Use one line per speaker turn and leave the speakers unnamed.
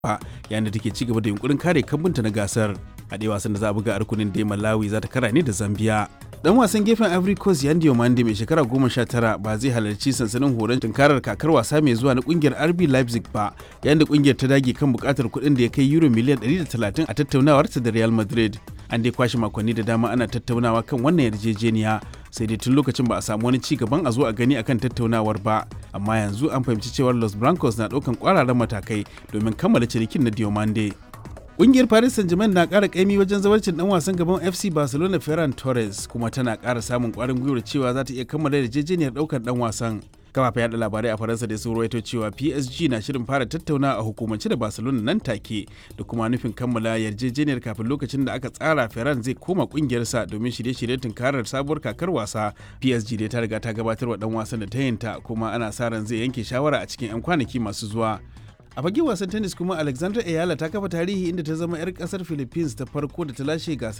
ba yayin da take ci gaba da yunkurin kare kambunta na gasar a ɗaya wasan da za a buga a rukunin dai malawi za ta kara ne da zambia dan wasan gefen ivory coast yan diomande mai shekara goma sha tara ba zai halarci sansanin horon tunkarar kakar wasa mai zuwa na kungiyar rb leipzig ba yayin da kungiyar ta dage kan bukatar kuɗin da ya kai euro miliyan 130 a tattaunawarta da real madrid an dai kwashe makonni da dama ana tattaunawa kan wannan yarjejeniya sai dai tun lokacin ba a samu wani ci gaban a zo a gani akan tattaunawar ba amma yanzu an fahimci cewar los blancos na ɗaukan kwararan matakai domin kammala cinikin na diomande Ƙungiyar Paris Saint-Germain na ƙara ƙaimi wajen zawarcin ɗan wasan gaban FC Barcelona Ferran Torres kuma tana ƙara samun ƙwarin gwiwar cewa za ta iya kammala yarjejeniyar ɗaukar ɗan wasan. kafafen yada labarai a faransa da sun rawaito cewa psg na shirin fara tattauna a hukumance da barcelona nan take da kuma nufin kammala yarjejeniyar kafin lokacin da aka tsara ferran zai koma kungiyarsa domin shirye-shiryen tunkarar sabuwar kakar wasa psg dai ta riga ta gabatar wa dan wasan da ta yinta kuma ana sa ran zai yanke shawara a cikin 'yan kwanaki masu zuwa a fagen wasan tennis kuma alexandra ayala ta kafa tarihi inda ta zama 'yar kasar philippines ta farko da ta lashe gasar